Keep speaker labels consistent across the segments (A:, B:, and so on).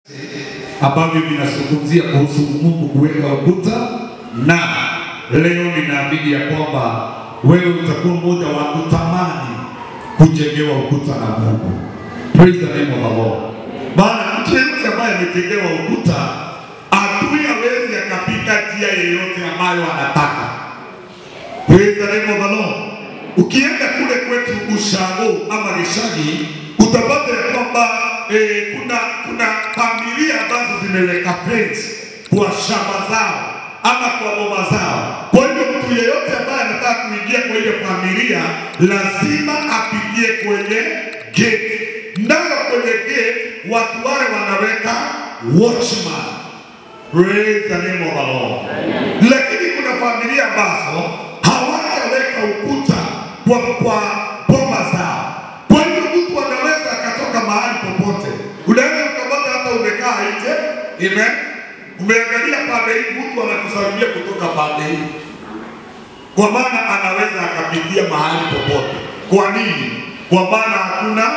A: ambavyo vinazungumzia kuhusu Mungu kuweka ukuta, na leo ninaamini ya kwamba wewe utakuwa mmoja wa kutamani kujengewa ukuta na Mungu. Praise the name of the Lord. Maana mtu yeyote ambaye amejengewa ukuta, adui hawezi akapita njia yeyote ambayo anataka. Praise the name of the Lord. Ukienda kule kwetu Ushago ama Gishagi utapata ya kwamba eh, kuna kuna familia ambazo zimeweka fence kwa shamba zao ama kwa boma zao. Kwa hivyo mtu yeyote ambaye anataka kuingia kwa ile familia lazima apitie kwenye gate, nayo kwenye gate watu wale wanaweka watchman. Praise the name of the Lord. Lakini kuna familia ambazo hawajaweka ukuta kwa, kwa boma zao. Kwa hivyo mtu anaweza akatoka mahali popote, unaweza ukapata hata umekaa nje, amen, umeangalia pande hii, mtu anakusalimia kutoka pande hii, kwa maana anaweza akapitia mahali popote. Kwa nini? Kwa maana hakuna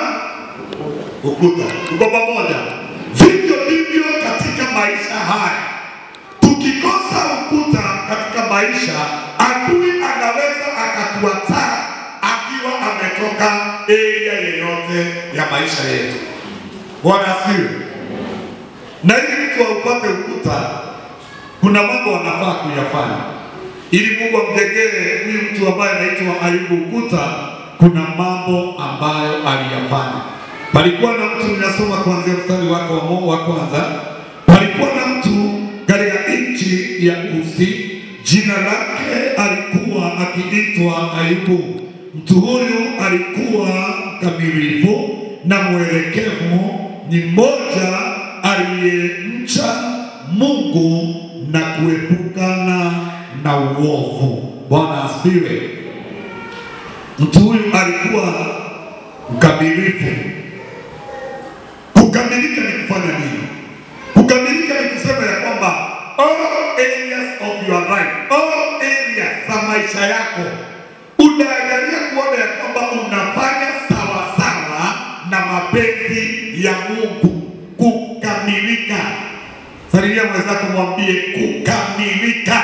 A: ukuta. Tuko pamoja? Vivyo hivyo katika maisha haya, tukikosa ukuta katika maisha, adui anaweza akatuataa akiwa ametoka area yeyote ya maisha yetu. Bwana asifiwe. Na ili mtu aupate ukuta, kuna mambo anafaa kuyafanya ili Mungu amjengee huyu mtu ambaye anaitwa Ayubu ukuta. Kuna mambo ambayo aliyafanya. Palikuwa na mtu, ninasoma kuanzia mstari wake wa mo- wa kwanza. Palikuwa na mtu katika nchi ya Usi, jina lake alikuwa akiitwa Ayubu. Mtu huyu alikuwa mkamilifu na mwelekevu, ni mmoja aliyemcha Mungu na kuepukana na uovu. Bwana asifiwe. Mtu huyu alikuwa mkamilifu. Kukamilika ni kufanya nini? Kukamilika ni kusema ya kwamba all areas of your life, all areas za maisha yako unaangalia kuona ya kwamba unafanya sawasawa na mapenzi ya Mungu. Kukamilika. Salimia mwenzako, mwambie kukamilika.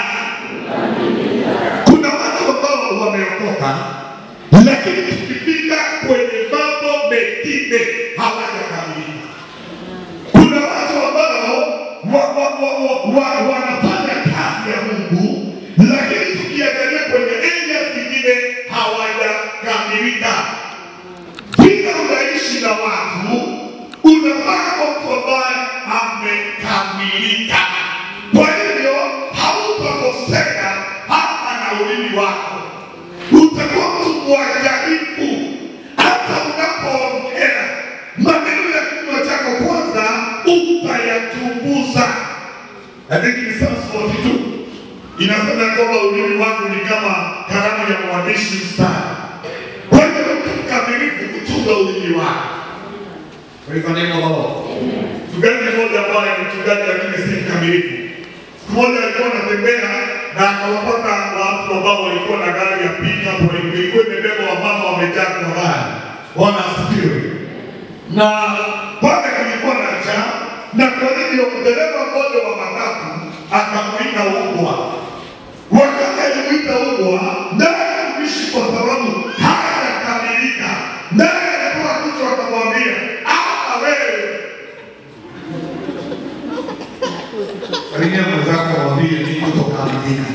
A: Kuna watu ambao wameokoka, lakini tukifika kwenye mambo mengine hawajakamilika. Kuna watu ambao wa, wa, wa, wa, wa, wanafanya kazi ya Mungu, lakini tukiangalia kwenye area zingine hawajakamilika. Vile unaishi na watu, unafaa mtu ambaye amekamilika. Kwa hivyo hautakosea hata na ulimi wako, utakuwa mtu mwangalifu hata unapoongea maneno ya kinywa chako kwanza utayachunguza. I think ni Psalms 42 inasema kwamba ulimi wangu ni kama kalamu ya mwandishi mstari. Kwa hivyo mtu mkamilifu kuchunga ulimi wake. Praise the name of the Lord. Mchungaji mmoja ambaye ni mchungaji lakini si mkamilifu, siku moja alikuwa anatembea na akawapata watu ambao walikuwa na gari ya pickup, walikuwa ilikuwa imebeba wamama wamejaa kwa gari. Bwana asifiwe. Na pale kulikuwa na njaa, na kwa hivyo dereva mmoja wa matatu akamwita ubwa. Wakati alimwita ubwa, naye mtumishi kwa sababu hajakamilika, naye alikuwa kichwa akamwambia, hapa wewe Salimia mwenzako mwambie ni kutokamilika.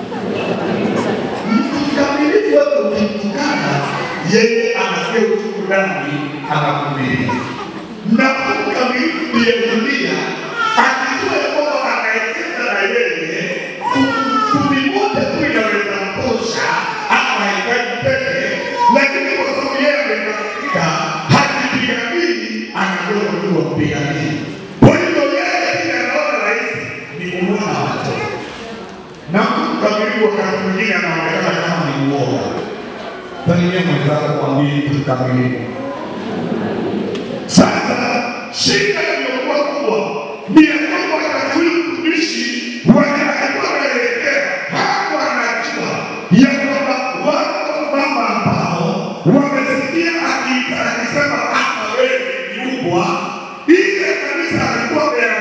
A: Mkamilifu wewe ukimtukana, yeye anasikia uchungu ndani, anakumilia. Na mkamilifu ndiye dunia, akijua ya kwamba anayecheza na yeye, kumi moja tu inaweza mtosha, ama hahitaji peke, lakini kwa sababu yeye amekamilika, hajipiganii, anajua tu wapiganii. Kwa hivyo yeye kile anaona rahisi ni kuona watu na mtu mkamilifu wakati mwingine anaonekana kama ni uoga. Salimia mwenzako mwambie mtu mkamilifu. Sasa shida iliyokuwa kubwa ni ya kwamba wakati huyu mtumishi wakati anaelekea hapo anajua ya kwamba wako mama ambao wamesikia akiita akisema hapa wewe ni ubwa, ile kanisa alikuwa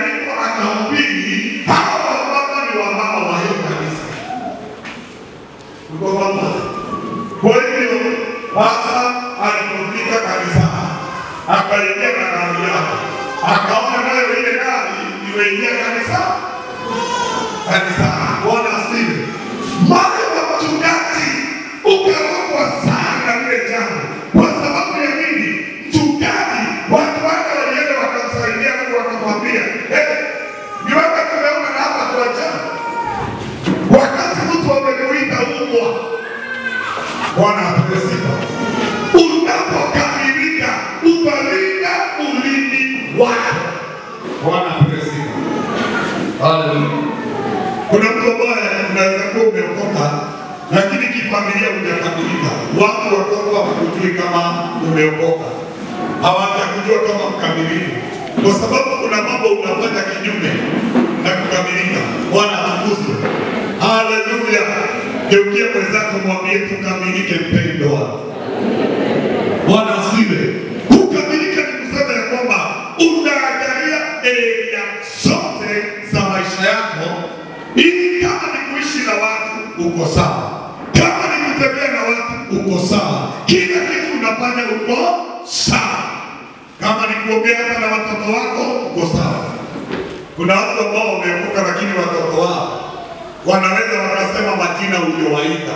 A: umeingia kanisa kanisa. Bwana asifiwe. Moyo wa mchungaji ukarogwa sana na lile jambo. Kwa sababu ya nini? Mchungaji, watu wake walienda wakamsaidia Mungu, wakamwambia eh, ni wewe tumeona na hapa tuachana. Wakati mtu amekuita mbwa, Bwana apewe sifa. Unapokamilika utalinda ulimi wako. Bwana apewe sifa. Haleluya. Kuna mtu ambaye unaweza kuwa umeokoka lakini kifamilia hujakamilika. Watu watoto hawakujui kama umeokoka, hawajakujua kama mkamilifu, kwa sababu kuna mambo unafanya kinyume na kukamilika. Bwana atukuzwe, haleluya. Geukia mwenzako, mwambie tukamilike, mpendwa. Bwana asifiwe. Kukamilika ni kusema ya kwamba unaangalia area zote za maisha yako, ili kama ni kuishi na watu uko sawa, kama ni kutembea na watu uko sawa, kila kitu unafanya uko sawa, kama ni kuongea hata na watoto wako uko sawa. Kuna watu ambao wameokoka, lakini watoto wao wanaweza wakasema majina uliowaita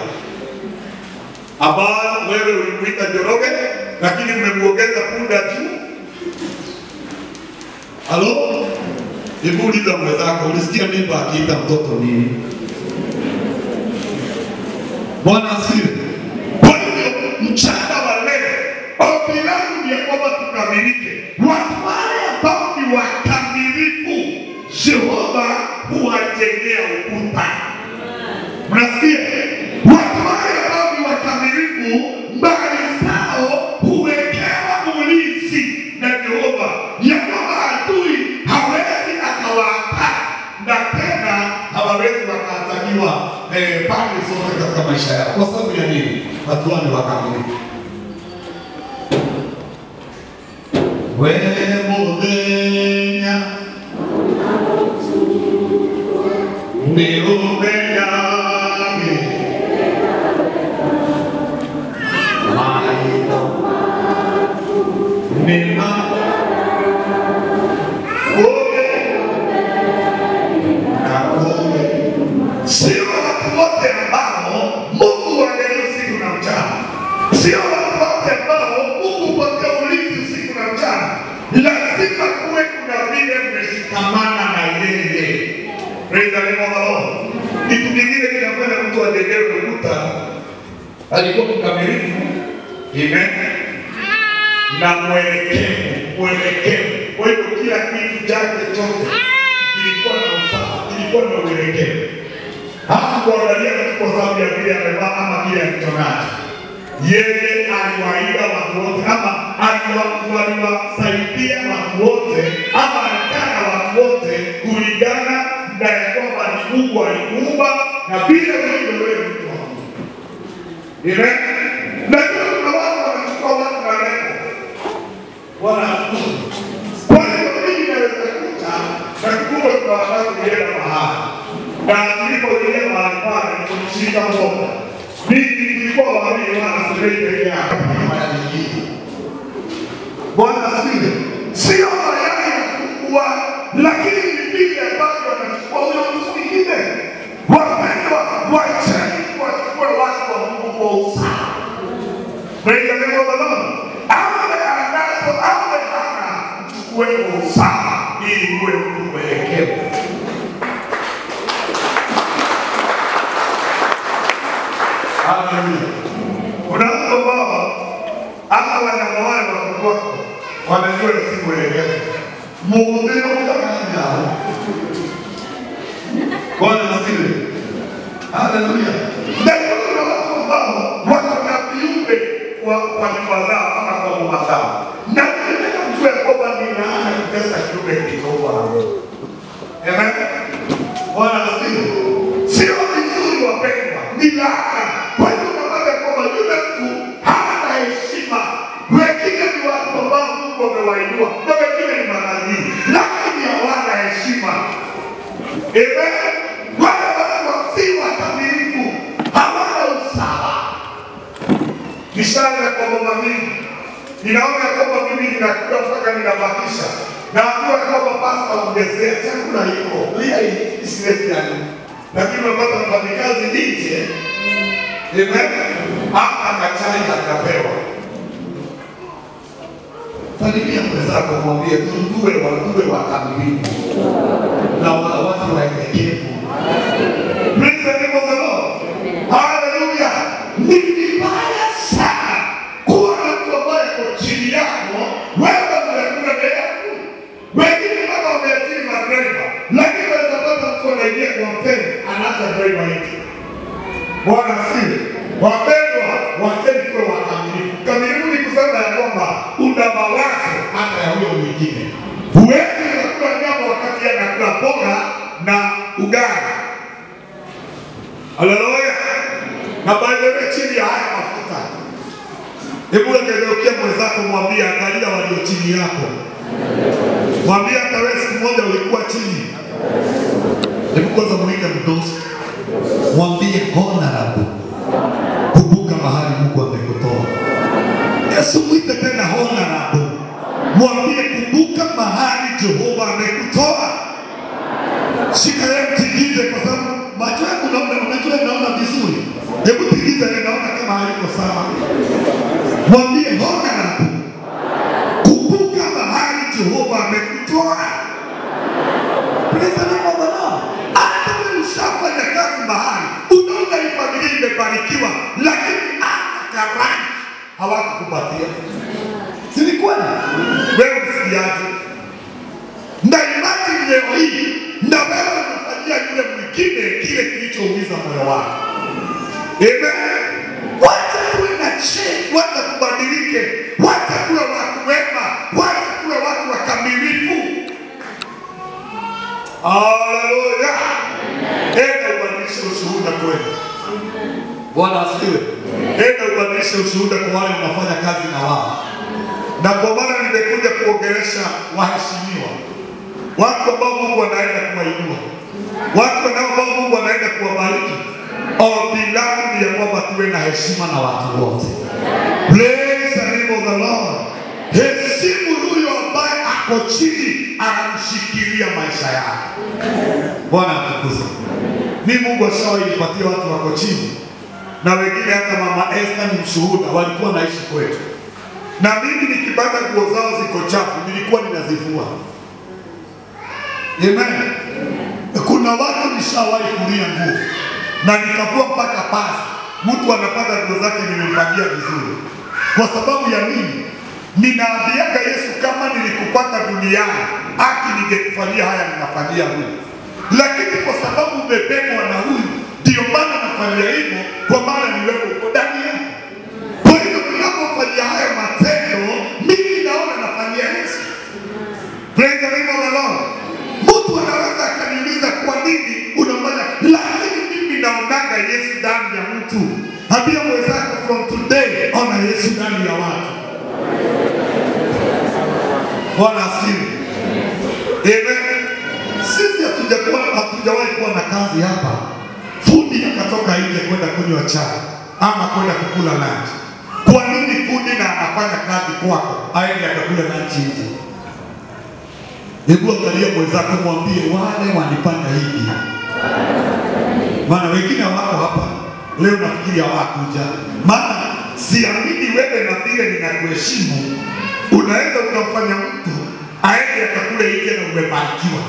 A: ambao wewe ulimuita Njoroge, lakini umemuongeza punda juu. Halo, hebu uliza mwenzako, ulisikia mimba akiita mtoto nini? Bwana asifiwe. Kwa hivyo mchana wa leo, ombi langu ni ya kwamba tukamilike. Watu wale ambao ni wakamilifu, Jehova huwajengea ukuta. Mnasikia? Watu wale ambao ni wakamilifu, mbali zao huwekewa ulinzi na Jehova, ya kwamba adui hawezi akawapata na tena hawawezi wakatakiwa eh, pande zote katika maisha yao. Kwa sababu ya nini? Watu wale wakamilifu. Wewe muthenya nĩũmenyage maitho nĩma kũge na kũge sio watu wote ambao Mungu angalia usiku na mchana, sio watu wote ambao Mungu patia ulinzi usiku na mchana. Lazima kuwe kuna vile mmeshikamana na yeye. Praise the name of the Lord. Kitu kingine kinafanya mtu ajengewe ukuta, alikuwa mkamilifu, amen, na mwelekevu, mwelekevu. Kwa hivyo kila kitu chake chote kilikuwa na usawa, kilikuwa na uelekevu. Hakuangalia tu kwa sababu ya vile amevaa ama kile alichonacho. Yeye aliwaida watu wote ama aliwa- aliwasaidia watu wote ama alikaa na watu wote kulingana na ya kwamba ni Mungu alikuumba na vile ulivyo wewe mtu wa Mungu. Amen. Najua kuna watu wanachukua watu na lengo Bwana atukuzwe. Kwa hiyo mimi naweza kuta na kumbe kuna wakati nilienda mahali na nilipoingia mahali pale nikumshika mkono. Mimi nilikuwa wawili wana sirei peke yake mara nyingine. Bwana asifiwe. Sio mayai makubwa, lakini ni vile ambavyo wanachukua huyo mtu mwingine. Wapendwa, wacheni wachukue watu wa Mungu kwa usawa. Praise the name of the Lord. Awe anazo awe hana, mchukue kwa usawa ili uwe mtu mwelekevu. Haleluya. Kuna watu ambao hata wanyama wale wakubwa wanajua si mwelekevu. Mhubiri utakanya. Bwana asifiwe. Haleluya. Na kuna watu ambao wako na viumbe kwa kwa nyumba zao ama kwa boma zao. Na nataka mjue kwamba ni laana kutesa kiumbe kilichoumbwa na Mungu. Amen. Bwana asifiwe. Sio vizuri wapendwa, ni laana. Kwa hiyo unapata kwamba yule mtu hana heshima. Wengine ni watu ambao Mungu amewainua na wengine ni manabii, lakini hawana heshima. Amen. Wale watu si wakamilifu, hawana usawa. Nishaanza kwa mama mingi, ninaona kwamba mimi ninakula mpaka ninabakisha, naambiwa kwamba pasta ongezea chakula chakula iko lia isiwezi yani, lakini unapata mfanyikazi nje, amen, hata kachai akapewa. Salimia mwenzako, mwambie tuwe watuwe wakamilifu na wa- watu waelekevu. Praise the name of the Lord. Hallelujah. Ni vibaya sana kuwa na mtu ambaye ako chini yako, wewe unakula na yako. Wengine mpaka wameajiri madriva, lakini unaweza pata mtu anaingia kwa hoteli anaacha driver nje. Bwana asifiwe. Wapendwa, wacheni tuwe wakamilifu. Kamilifu ni kusema ya kwamba una mawazo hata ya huyo mwingine. Huwezi unakula nyama wakati yeye anakula mboga na ugali. Haleluya. Na by the way, chini ya haya mafuta, hebu ngegeukia mwenzako, mwambie angalia walio chini yako, mwambie hata wewe siku moja ulikuwa chini. Hebu kwanza mwite mdosi, mwambie honorable, kumbuka mahali Mungu amekutoa. Yesu mwite tena honorable, mwambie kumbuka mahali Jehova amekutoa. Shika yeye mtigize, kwa sababu macho yako naona, unajua naona vizuri. Hebu tigiza yeye, naona kama haiko sawa. Mwambie honorable, kumbuka mahali Jehova amekutoa. Praise the name of the Lord. Hata wewe ushafanya kazi mahali, unaona hii familia imebarikiwa, lakini hata karani hawakukupatia. Si ni kweli? Wewe msikiaje? na imani leo hii na wewe unafanyia yule mwingine kile kilichoumiza moyo wako. Amen. Wacha tuwe na change, wacha tubadilike, wacha tuwe watu wema, wacha tuwe watu wakamilifu. Haleluya. Enda ubadilishe ushuhuda kwenu. Bwana asifiwe. Enda ubadilishe ushuhuda kwa wale unafanya kazi na wao, na kwa maana nimekuja kuongelesha waheshimiwa watu ambao Mungu anaenda kuwainua, watu ambao Mungu anaenda kuwabariki. Ombi langu ni ya kwamba tuwe na heshima na watu wote. Praise the name of the Lord. Heshimu huyo ambaye ako chini, anamshikilia maisha yake. Bwana atukuzwe. Ni Mungu ashawahi nipatia watu wako chini, na wengine hata mama Esther ni mshuhuda, walikuwa naishi kwetu, na mimi nikipata nguo zao ziko chafu, nilikuwa ninazivua. Amen. Kuna watu nishawahi kulia nguo na nikavua mpaka pasi, mtu anapata nguo zake nimempangia vizuri. Kwa sababu ya nini? Ninaambiaga Yesu, kama nilikupata duniani, haki ningekufanyia haya ninafanyia huyu, lakini kwa sababu umebebwa na huyu, ndio maana nafanyia hivyo, kwa maana ni wewe uko ndani yako. Kwa hivyo ninapofanyia haya matendo, mimi naona nafanyia Yesu. Praise the name of the Lord. Mtu anaweza akaniuliza kwa nini unafanya, lakini mimi naonaga Yesu ndani ya mtu. Ambia mwenzako from today, ona Yesu ndani ya watu. Bwana asifiwe. Amen. Sisi hatujakuwa hatujawahi kuwa na kazi hapa, fundi akatoka nje kwenda kunywa chai ama kwenda kukula lunch. Kwa nini fundi na anafanya kazi kwako aende akakula lunch nje? Hebu angalia mwenzako, mwambie wale wanipanga hivi, maana wengine wako hapa leo, nafikiri hawakuja. Maana siamini wewe na vile ninakuheshimu, unaweza ukamfanya mtu aende akakule nje na umebarikiwa.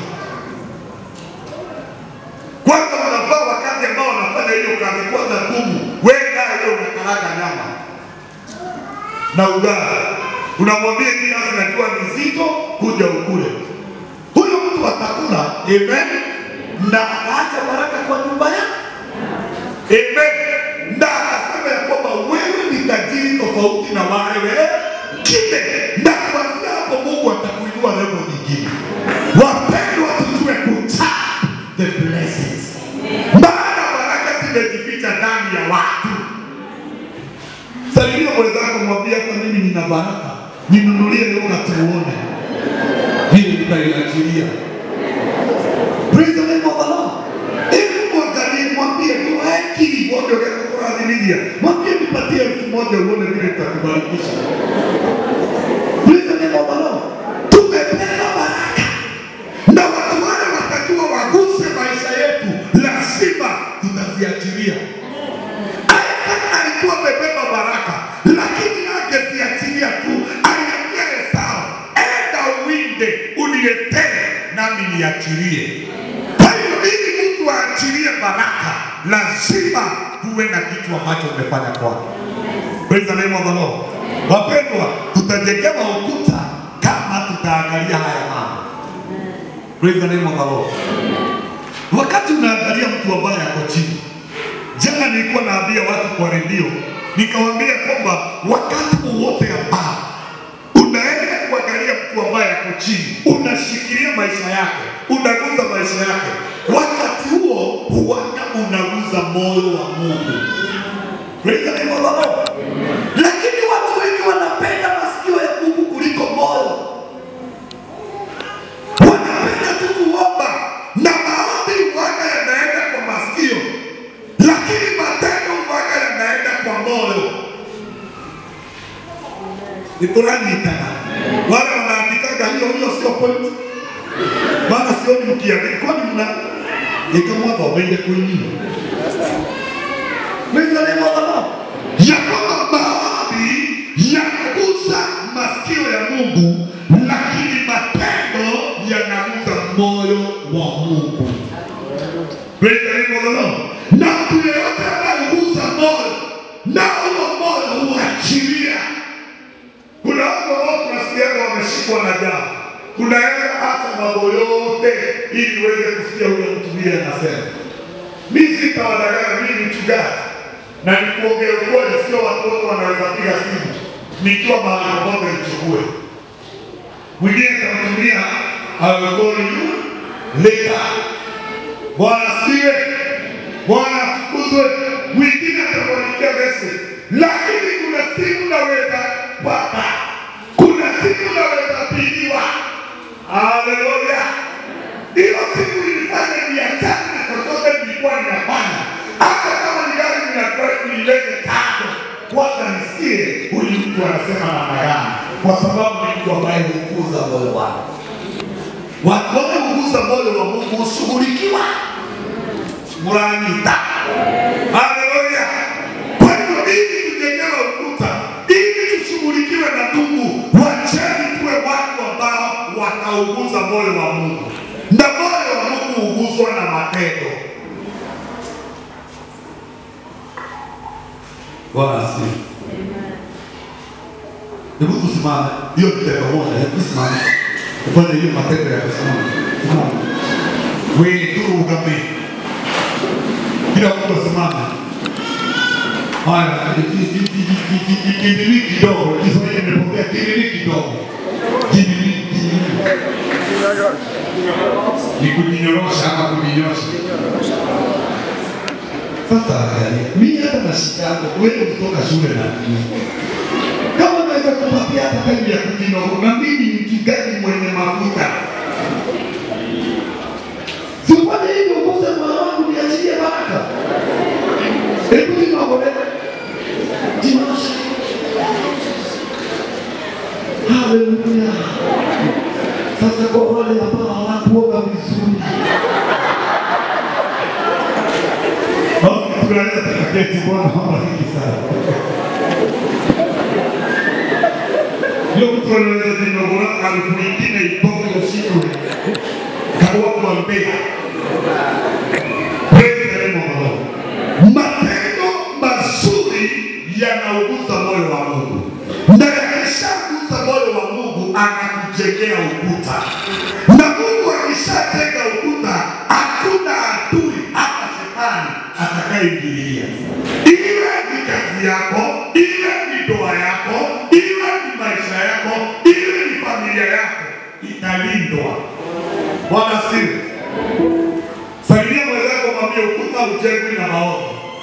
A: Kwanza unafaa wakati ambao wanafanya hiyo kazi, kwanza ngumu, wewe naye hiyo unakaraga nyama na ugali, unamwambia hii kazi najua ni nzito, kuja ukule huyo mtu atakula, amen, na ataacha baraka kwa nyumba yake, amen, na akasema ya kwamba wewe ni tajiri tofauti na wale wengine, na kuanzia hapo Mungu atakuinua level nyingine. Wapendwa, tujue kutap the blessings, maana baraka zimejificha ndani ya watu. Salimia mwenzako, mwambie hata mimi nina baraka, ninunulie leo na tuone hili tutaiachilia. Praise the name of the Lord. Hebu mwangalie, mwambie tu haki wote wakakuradhilia, mwambie nipatie elfu moja uone vile tutakubarikisha. Praise the name of the Lord. Tumepewa baraka na watu wale wata niachilie. Kwa hiyo ili mtu aachilie baraka, lazima kuwe na kitu ambacho umefanya kwake. Praise the name of the Lord. Wapendwa, tutajengewa ukuta kama tutaangalia haya mambo. Praise the name of the Lord. Wakati unaangalia mtu ambaye ako chini, jana nilikuwa naambia watu kwa redio, nikawaambia kwamba wakati wowote ambao unaenda kuangalia mtu ambaye ako chini, unashikilia maisha yake, unaguza maisha yake, wakati huo huanga unaguza moyo wa Mungu. Praise the name of the Lord. Lakini watu wengi wanapenda masikio ya Mungu kuliko moyo wanapenda tu kuomba na maombi uwaga yanaenda kwa masikio, lakini matendo uwaga yanaenda kwa moyo. Nituranyitana wale wanaandikaga hiyo hiyo, sio point, maana sioni mkiandika, kwani mna nikamwamba wende kwenye Praise the name of the Lord. ya kwamba maombi yanaguza masikio ya Mungu, lakini matendo yanaguza moyo wa Mungu. Praise the name of the Lord. Na mtu yeyote anayeguza moyo, na huo moyo huachilia. Kuna watu ambao tunasikiaga wameshikwa na jambo, unaweza hata mambo yote ili uweze kusikia huyo mtu vile anasema. Mimi sitawadanganya, mimi ni mchungaji na nikuongea ukweli, sio watu wote wanaweza piga simu nikiwa mahali popote nichukue. Mwingine tamtumia awegoli leta Bwana siwe Bwana atukuzwe. Mwingine atamwandikia message, lakini kuna simu naweza pata, kuna simu naweza pigiwa. Haleluya! Hiyo simu ilifanya biashara na chochote nilikuwa ninafanya, hata kama ni gari ninataka nilete tano, kwanza nisikie huyu mtu anasema namna gani, kwa sababu ni mtu ambaye hukuza moyo wake. Watu wote huguza moyo wa Mungu hushughulikiwa. Muranyita. Haleluya. Kwa hivyo ili tujengewe ukuta, ili tushughulikiwe na Mungu, wacheni tuwe watu ambao watauguza moyo wa Mungu, na moyo wa Mungu huguzwa na matendo. Bwana asifiwe. Hebu tusimame, hiyo ni tendo moja. Hebu tusimame ufanye hiyo matendo ya kusimama. Simama. Wewe turugame, kila mtu asimame. Haya, kimini kidogo, Kiswahili nimepokea kimini kidogo, kimini kimini ni kujinyorosha ama kujinyosha. Sasa angalia, mimi hata nashikanga wewe kutoka shule na nini kama naweza kupatia hata time ya kujinyorosha, na mimi ni mchungaji mwenye mafuta, sifanye hivyo ukose moyo wangu niachilie baraka. Hebu jinogole, jinyosha. Haleluya. Sasa kwa wale ambao hawakuoga vizuri tunaweza tukaketi. Bwana awabariki sana. Ndio mtu anaweza jinogora harufu nyingine itoke usiku kaua kuambia Praise the name of the Lord. Matendo mazuri yanauguza moyo wa Mungu, na yakishaguza moyo wa Mungu anakujengea ukuta, na Mungu akishajenga ukuta, hakuna adui hata shetani atakayeingilia. Iwe ni kazi yako, iwe ni ndoa yako, iwe ni maisha yako, iwe ni familia yako, italindwa. Bwana sifu. Saidia mwenzako, mwambie ukuta ujengwi na maombi.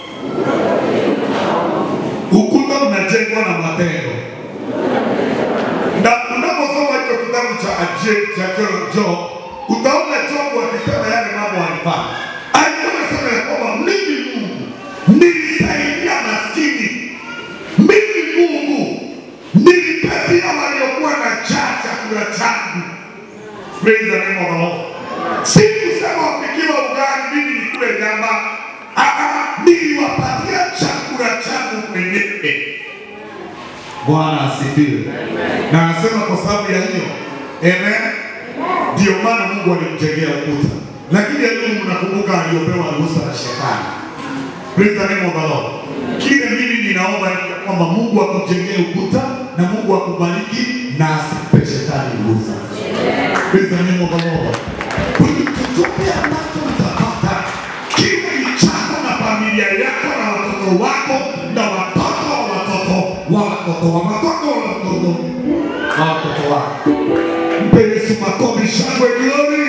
A: Ukuta unajengwa na matendo. Na unaposoma hicho kitabu cha Aje- cha Jo- Job, utaona Job akisema yale mambo alifanya. Alikuwa anasema ya kwamba mimi Mungu nilisaidia maskini, mimi Mungu nilipatia waliokuwa na njaa chakula changu. Praise the name of the Lord. Si kusema wapikiwa ugali mimi nikule nyama. Ah, ah, niliwapatia chakula changu mwenyewe. Bwana asifiwe. Na anasema kwa sababu ya hiyo, amen. Ndio maana Mungu alimjengea ukuta, lakini Ayubu mnakumbuka aliopewa ruhusa na shetani. Praise the name of the Lord. Kile mimi ninaomba ni ya kwamba Mungu akujengee ukuta na Mungu akubariki na asipe shetani ruhusa. Praise the name of the Lord. Kwa hiyo chochote ambacho utapata kiwe ni chako na familia yako na watoto wako na watoto wa watoto wa watoto wa watoto wa watoto wa watoto wako. Mpe Yesu makofi, shangwe, glory.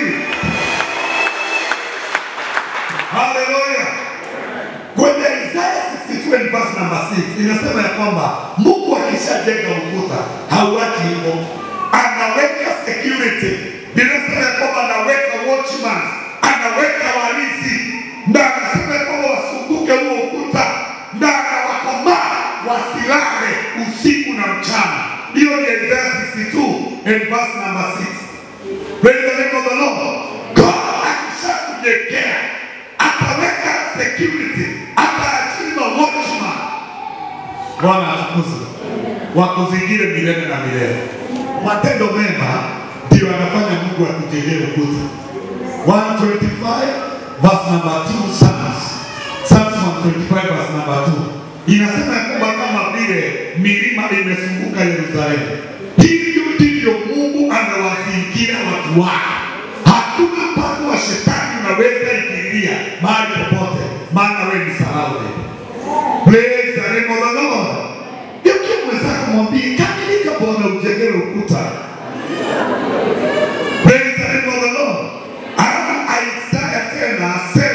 A: Hallelujah. Kwenye Isaya 62 and verse number 6 inasema ya kwamba Mungu akishajenga ukuta hauachi hivyo, anaweka security. Inasema ya kwamba anaweka watchman, anaweka walinzi, na anasema ya kwamba wasunguke huo ukuta, na anawakomaa wasilale usiku na mchana. Hiyo ni Isaya 62 and verse number 6. Praise the name of the Lord. God akishakujengea ataweka security, ataachima watchman. Bwana atukuzwe, wakuzingire milele na milele. Matendo mema ndio anafanya Mungu akujengee ukuta. 125 verse number 2 Psalms. Psalms 125 verse number 2 inasema ya kwamba kama vile milima imezunguka Yerusalemu, hivyo ndivyo Mungu amewazingira watu wake. Hakuna mpango wa shetani unaweza ingilia mahali popote, maana wewe ni salama. Praise the name of the Lord. Yuki mwenzako mwambie kamilika, Bwana ujengee ukuta. Praise the name of the Lord. Alafu Isaya tena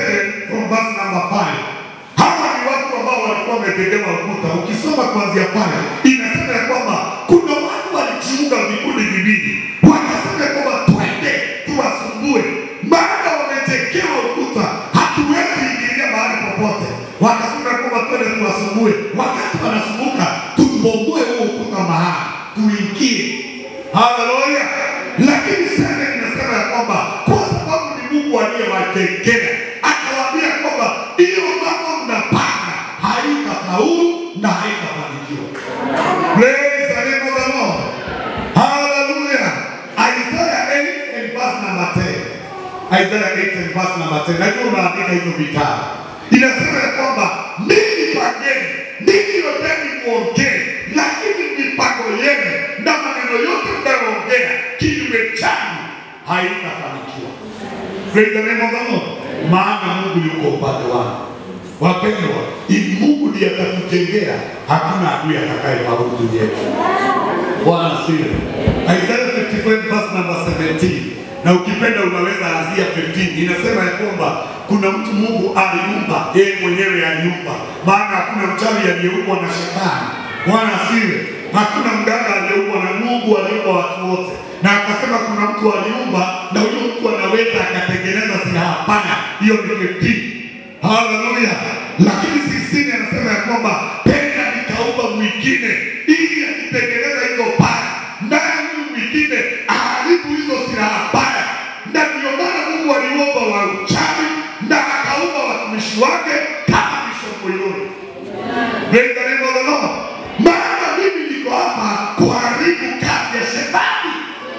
A: 7 from verse number 5. Hawa ni watu ambao walikuwa wamejengewa ukuta. Ukisoma kuanzia pale inasema ya kwamba kuna watu walijiunga vikundi viwili, wakasema ya kwamba twende tuwasumbue, maana wamejengewa ukuta, hatuwezi ingilia mahali popote. Wakasema ya kwamba twende tuwasumbue, wakati wanasumbuka tubomoe huo ukuta mahali tuingie. Haleluya! Lakini sasa inasema ya kwamba kwa sababu ni Mungu aliyewajengea, akawaambia kwamba hiyo mambo mnapanga haitafaulu na haitafanikiwa. Praise the name of the Lord. Hallelujah. Isaiah 8 and verse number 10. Isaiah 8 and verse number 10. Najua unaandika hizo vitabu. Inasema ya kwamba ninyi pageni, ninyi yoteni muongee, lakini mipango yenu na maneno yote mnayoongea kinyume changu haitafanikiwa. Praise the name of the Lord. Maana Mungu yuko upande wangu. Wapendwa, ili Mungu ndiye atakujengea, hakuna adui atakayefaulu duniani. Bwana asifiwe. Isaiah 55 verse number 17. Na ukipenda unaweza anzia 15. Inasema ya kwamba kuna mtu Mungu aliumba, yeye mwenyewe aliumba. Maana hakuna mchawi aliyeumbwa na shetani. Bwana asifiwe. Hakuna mganga aliyeumbwa na Mungu aliumba watu wote. Na akasema kuna mtu aliumba na huyo mtu anaweza akatengeneza silaha pana. Hiyo ni 15. Haleluya. Lakini sisini anasema ya kwamba tena nikaumba mwingine ili akitengeneza hizo paya, naye huyu mwingine aharibu hizo silaha paya. Na ndio maana Mungu aliumba wa uchawi na akaumba watumishi wake kama Bishop Moyoni. Praise the name of the Lord. Maana mimi niko hapa kuharibu kazi ya shetani,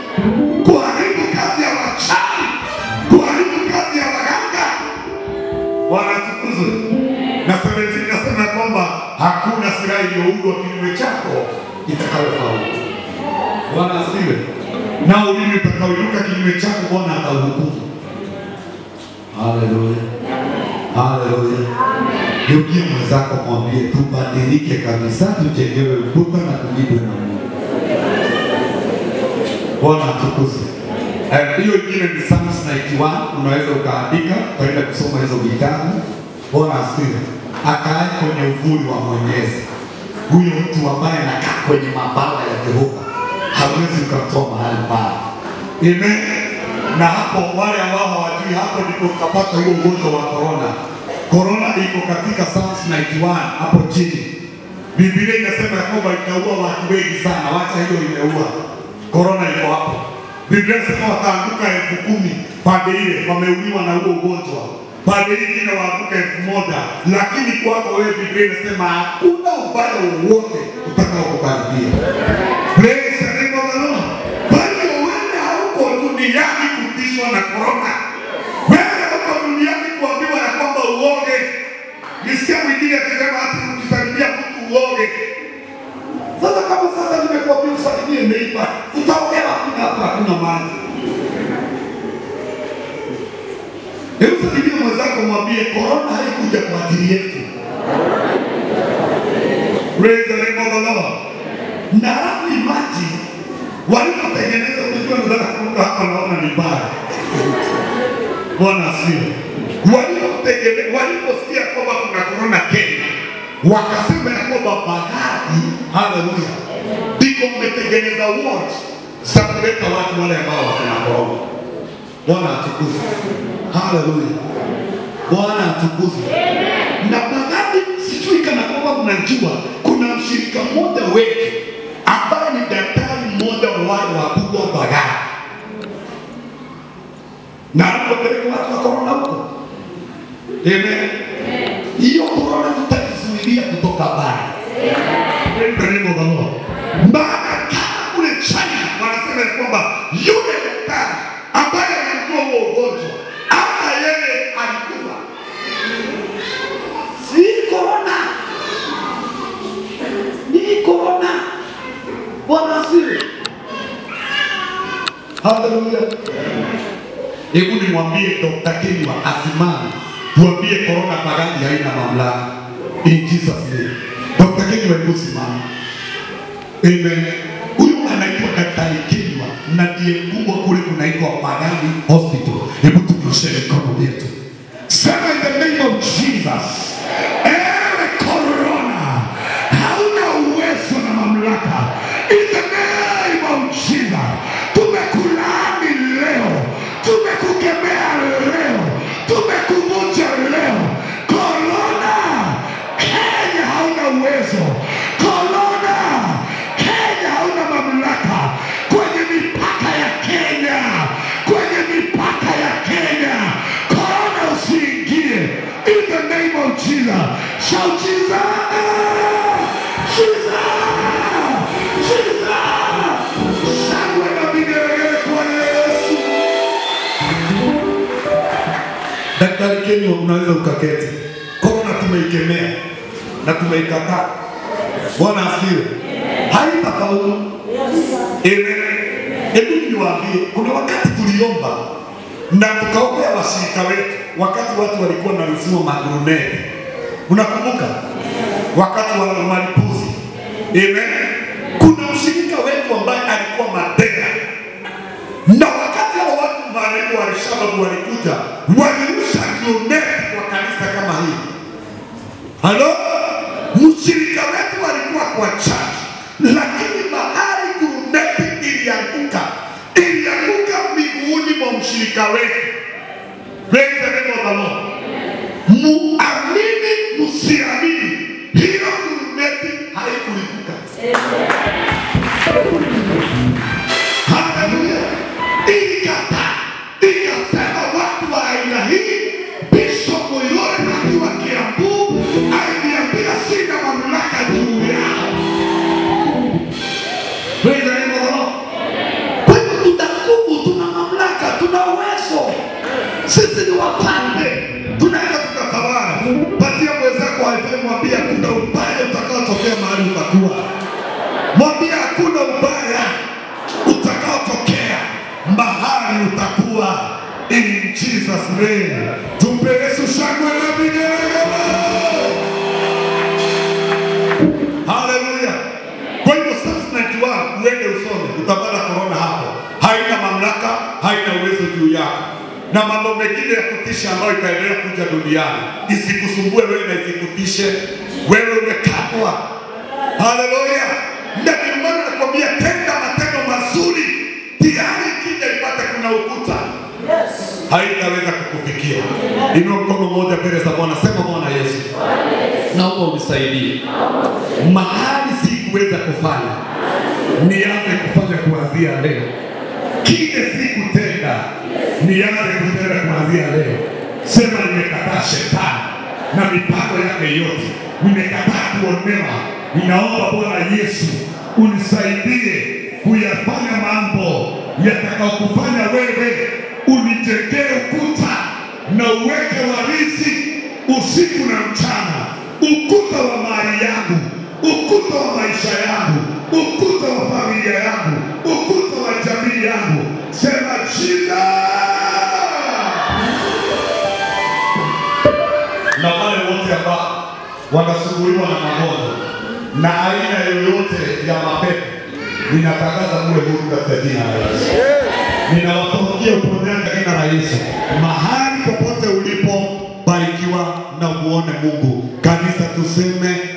A: kuharibu kazi ya wachawi, kuharibu kazi ya waganga. Bwana atukuzwe. Na 17 nasema kwamba hakuna silaha iliyoundwa kinyume chako itakayofaulu. Bwana asifiwe. Na ulimi utakaoinuka kinyume chako Bwana atauhukumu. Haleluya. Haleluya. Geukia mwenzako mwambie tubadilike kabisa, tujengewe ukuta na tulindwe na Mungu. Bwana atukuzwe. Eh, Hiyo ingine ni Psalms 91, unaweza ukaandika ukaenda kusoma hizo vitabu. Bwana asifiwe. Akae kwenye uvuli wa Mwenyezi, huyo mtu ambaye anakaa kwenye mabawa ya Jehova hawezi ukamtoa mahali pale. Amen. Na hapo wale ambao hawajui, hapo ndipo ukapata huo ugonjwa wa corona. Corona iko katika Psalms 91 hapo chini. Biblia inasema ya kwamba itaua watu wengi sana, wacha hiyo imeua. Corona iko hapo. Biblia inasema wataanguka elfu kumi pande ile wameuliwa na huo ugonjwa, pande hii ingine waanguka elfu moja lakini kwako wewe Biblia inasema hakuna ubaya wowote utakao kukaribia. Praise the name of the Lord. Kwa hiyo wewe hauko duniani kutishiwa na korona. Wewe uko duniani kuambiwa ya kwamba uoge. Nisikia mwingine akisema hata ukisalimia mtu uoge. Sasa kama sasa nimekuambia usalimie neighbor, utaongea wapi na hapa hakuna maji? Hebu salimia mwenzako mwambie korona haikuja kwa ajili yetu. Praise the name of the Lord. Na halafu imagine walipotengeneza, unajua nataka kuruka hapa, naona ni mbaya. Bwana asifiwe. Walipotengeneza, waliposikia kwamba kuna korona Kenya, wakasema ya kwamba bahari, haleluya, ndiko mmetengeneza ward za kuleta watu wale ambao wakina korona. Bwana atukuzwe. Haleluya. Bwana atukuzwe. Na baadhi sijui kana kwamba mnajua kuna mshirika mmoja wetu ambaye ni daktari mmoja wa wale wakubwa Bagara, na anapeleka watu wa korona huko. Amen. Hiyo korona tutakizuilia kutoka bara. Praise the name of the Lord. Maana kama kule China wanasema ya kwamba yule daktari ambaye alikuwa huo ugonjwa ama yeye alikufa si korona, ni korona. Bwana asifiwe. Haleluya. Hebu nimwambie Dr. Kinywa asimame, tuambie korona pagani haina mamlaka. In Jesus name. Dr. Kinywa hebu simama. Amen. Huyu anaitwa Daktari Kinywa na ndiye mkubwa kule kunaitwa Pagani Hospital. Hebu tunyoshe mikono yetu. Sema in the name of Jesus. Ewe corona, hauna uwezo na mamlaka. In the name of Jesus. Tumekulaani leo, tumekukemea leo, tumekuvunja leo. Corona, Kenya hauna uwezo. Corona, Kenya hauna mamlaka kwenye mipaka ya Kenya, kwenye mipaka ya Kenya. Corona usiingie. In the name of Jesus. Shout Jesus! Jesus! Jesus! Shangwe na vigelegele kwa Yesu. Daktari Kenyo, unaweza ukaketi. Korona tumeikemea na tumeikataa. Bwana asifiwe. Haitafaulu. Amen. Hebu niwaambie, kuna wakati tuliomba na tukaombea washirika wetu, wakati watu walikuwa na msimu maguruneti. Unakumbuka wakati wa malipuzi? Amen. Kuna mshirika wetu ambaye alikuwa Mandela na wakati hao watu maarefu wa Alshababu walikuja, walirusha guruneti kwa kanisa kama hii. Halo, mshirika wetu alikuwa kwa church, lakini mahali guruneti ilianguka, ilianguka miguuni mwa mshirika wetu. Praise the name of the Lord. Muamini msiamini, hiyo guruneti haikulipuka. Haleluya! Ilikataa, ikasema watu wa aina hii. Bishop Moyole akiwa Kiambu aliniambia sina mamlaka juu yao. Praise the name of the Lord. Kwa hivyo tuna nguvu, tuna mamlaka, tuna uwezo. Sisi ni wapande, tunaweza tukatawala. Patia mwenzako haifai, mwambie hakuna ubaya utakaotokea mahali utakuwa. Mwambie hakuna ubaya utakaotokea mahali utakuwa. In Jesus name, tumpe Yesu shangwe na vigelegele. Haleluya. Kwa hivyo Psalms 91 uende usome, utapata korona hapo. Haina mamlaka, haina uwezo juu yako, na mambo mengine ya kutisha ambayo itaendelea kuja duniani isikusumbue wewe na isikutishe wewe, umekatwa. Haleluya. Na ndio maana nakwambia tenda matendo mazuri, tayari ikija ipate kuna ukuta haitaweza kukufikia. Inua mkono mmoja mbele za Bwana, sema Bwana Yesu, naomba unisaidie mahali sikuweza kufanya, nianze kufanya kuanzia leo. Kile sikutenda, nianze kutenda kuanzia leo. Sema nimekataa shetani na mipango yake yote, nimekataa kuonewa. Ninaomba Bwana Yesu unisaidie kuyafanya mambo yatakayokufanya wewe unijengee ukuta na uweke warithi usiku na mchana, ukuta wa mali yangu, ukuta wa maisha yangu, ukuta wa familia yangu, ukuta wa jamii yangu. Sema jina na wale wote ambao wanasumbuliwa na magonjwa na aina yoyote ya mapepo, ninatangaza muwe huru katika jina la Yesu. Ninawatamkia uponyaji katika jina la Yesu. Mahali popote ulipo, barikiwa na muone Mungu. Kanisa tuseme